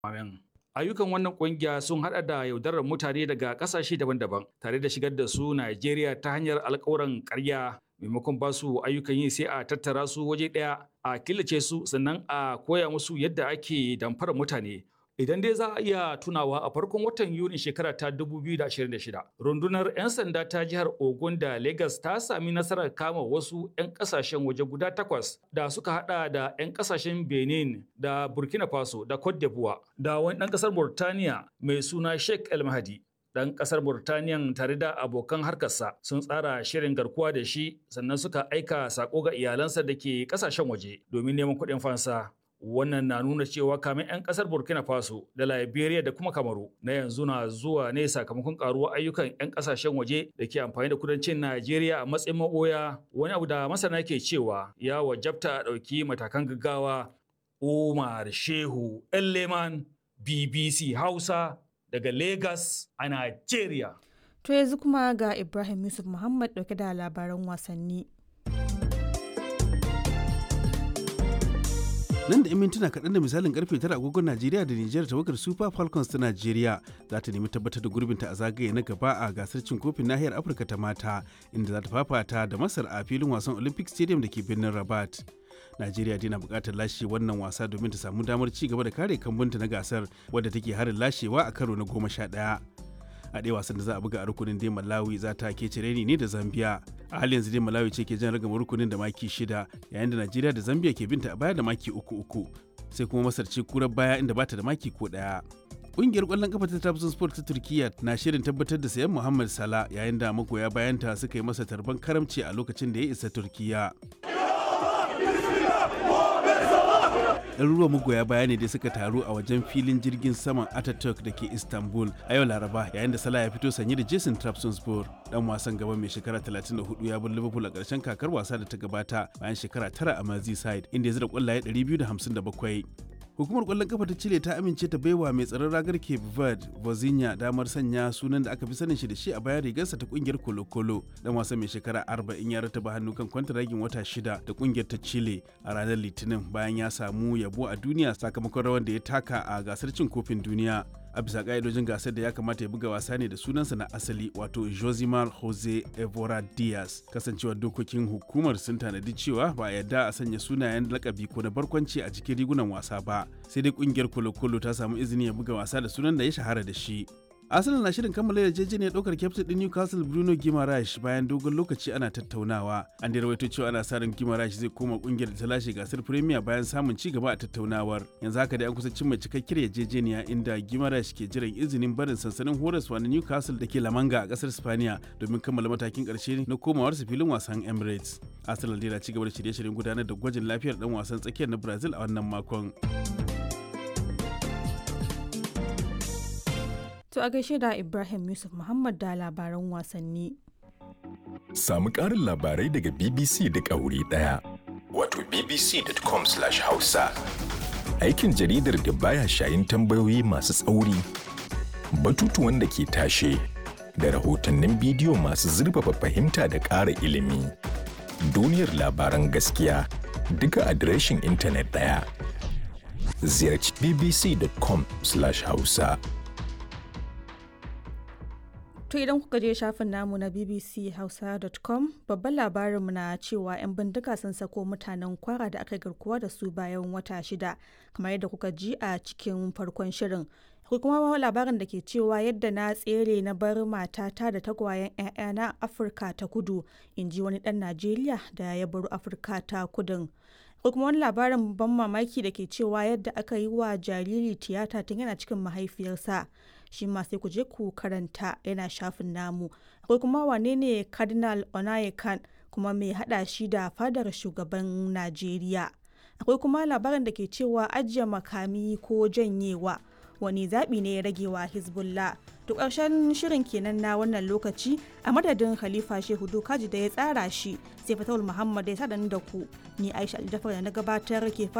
Amin. Ayyukan wannan kungiya sun hada da yaudarar mutane daga kasashe daban-daban tare da shigar da su Najeriya ta hanyar alkawuran ƙarya maimakon ba su ayyukan yi sai a tattara su waje ɗaya a killace su sannan a koya musu yadda ake damfara mutane. Idan dai za a iya tunawa a farkon watan Yuni shekara ta 2026, rundunar 'yan sanda ta jihar Ogun da Lagos ta sami nasarar kama wasu 'yan kasashen waje guda takwas da suka hada da 'yan kasashen Benin da Burkina Faso da Cote d'Ivoire da wani ɗan ƙasar Burtaniya mai suna Sheikh El Mahdi. Ɗan ƙasar Burtaniyan tare da abokan harkarsa sun tsara shirin garkuwa da shi sannan suka aika sako ga iyalansa da ke ƙasashen waje domin neman kuɗin fansa. Wannan na nuna cewa kamin 'yan kasar Burkina Faso da Liberia da kuma Kamaru na yanzu na zuwa ne sakamakon karuwar ayyukan 'yan kasashen waje da ke amfani da kudancin Najeriya a matsayin maboya wani abu da masana ke cewa ya wajabta a ɗauki matakan gaggawa. Umar Shehu Leman BBC Hausa daga Lagos a Najeriya. To yanzu kuma ga Ibrahim Yusuf Muhammad ɗauke da labaran wasanni. nan da 'yan mintuna kaɗan da misalin karfe tara agogon najeriya da nijar tawagar super falcons ta najeriya za ta nemi tabbatar da gurbinta a zagaye na gaba a gasar cin kofin nahiyar afirka ta mata inda za ta fafata da masar a filin wasan olympic stadium da ke birnin rabat najeriya dai na buƙatar lashe wannan wasa domin ta samu damar ci gaba da kare kambunta na gasar wadda take harin lashewa a karo na goma sha ɗaya a ɗaya wasan da za a buga a rukunin dai malawi za ta ke cireni ne da zambia a halin yanzu dai malawi ce ke jan ragama rukunin da maki shida yayin da najeriya da zambia ke binta a baya da maki uku uku sai kuma masar ce kurar baya inda bata da maki ko ɗaya Ƙungiyar ƙwallon kafa ta Trabzon Sport ta Turkiyya na shirin tabbatar da sayan Muhammad Salah yayin da magoya bayanta suka yi masa tarban karamci a lokacin da ya isa Turkiyya. ɗaruruwan magoya baya ne da suka taru a wajen filin jirgin saman Ataturk da ke Istanbul a yau Laraba yayin da Salah ya fito sanye da Jason Trabzonspor dan wasan gaba mai shekara 34 ya bar Liverpool a ƙarshen kakar wasa da ta gabata bayan shekara tara a Merseyside inda ya zira ƙwallaye 257. Hukumar ƙwallon kafa ta Chile ta amince ta baiwa mai tsaron ragar Cape Verde, Vozinha damar sanya sunan da aka fi sanin shi da shi a bayan rigarsa ta kungiyar Colo Colo. Dan wasan mai shekara 40 ya rataba hannu kan kwantaragin wata shida da kungiyar ta Chile a ranar Litinin bayan ya samu yabo a duniya sakamakon rawar da ya taka a gasar cin kofin duniya. a bisa ka'idojin gasar da ya kamata ya buga wasa ne da sunansa na asali wato josimar jose evora diaz kasancewar dokokin hukumar sun tanadi cewa ba a yarda a sanya sunayen lakabi ko na barkwanci a cikin rigunan wasa ba sai dai kungiyar kolo-kolo ta samu izini ya buga wasa da sunan da ya shahara da shi Arsenal na shirin kammala yarjejeniyar ɗaukar kyaftin ɗin Newcastle Bruno Guimaraes bayan dogon lokaci ana tattaunawa. An da rawaito cewa ana sa ran Guimaraes zai koma ƙungiyar da ta lashe gasar Premier bayan samun ci gaba a tattaunawar. Yanzu haka dai an kusa cimma cikakkiyar yarjejeniya inda Guimaraes ke jiran izinin barin sansanin horaswa na Newcastle da ke Lamanga a ƙasar Spaniya domin kammala matakin ƙarshe na komawarsa filin wasan Emirates. Arsenal dai na ci gaba da shirye-shiryen gudanar da gwajin lafiyar ɗan wasan tsakiyar na Brazil a wannan makon. To a gaishe da Ibrahim Yusuf Muhammad da labaran wasanni. Samu ƙarin labarai daga BBC duk a wuri ɗaya. Wato bbc.com/hausa. Aikin jaridar da baya shayin tambayoyi masu tsauri, batutuwan da ke tashe, da rahotannin bidiyo masu zurfafa fahimta da ƙara ilimi. Duniyar labaran gaskiya duka adireshin intanet ɗaya. Ziyarci bbc.com/hausa. To idan kuka je shafin namu na bbchausa.com babban labarinmu na cewa 'yan bindiga sun sako mutanen kwara da aka garkuwa da su bayan wata shida kamar yadda kuka ji a cikin farkon shirin. Akwai kuma labarin da ke cewa yadda na tsere na bar matata da tagwayen 'ya'yana Afirka ta kudu in ji wani ɗan Najeriya da ya baro Afirka ta kudin. Akwai kuma wani labarin ban mamaki da ke cewa yadda aka yi wa jariri tiyata tun yana cikin mahaifiyarsa. shi ma sai ku je ku karanta yana shafin namu akwai kuma wane ne cardinal onayekan kuma mai hada shi da fadar shugaban najeriya akwai kuma labarin da ke cewa ajiye makami ko janyewa wani zaɓi ne ya rage wa hezbollah to ƙarshen shirin kenan na wannan lokaci a madadin khalifa shehu dokaji da ya tsara shi sai fatawul muhammad ya sa da ku ni aisha aljafar da na gabatar ke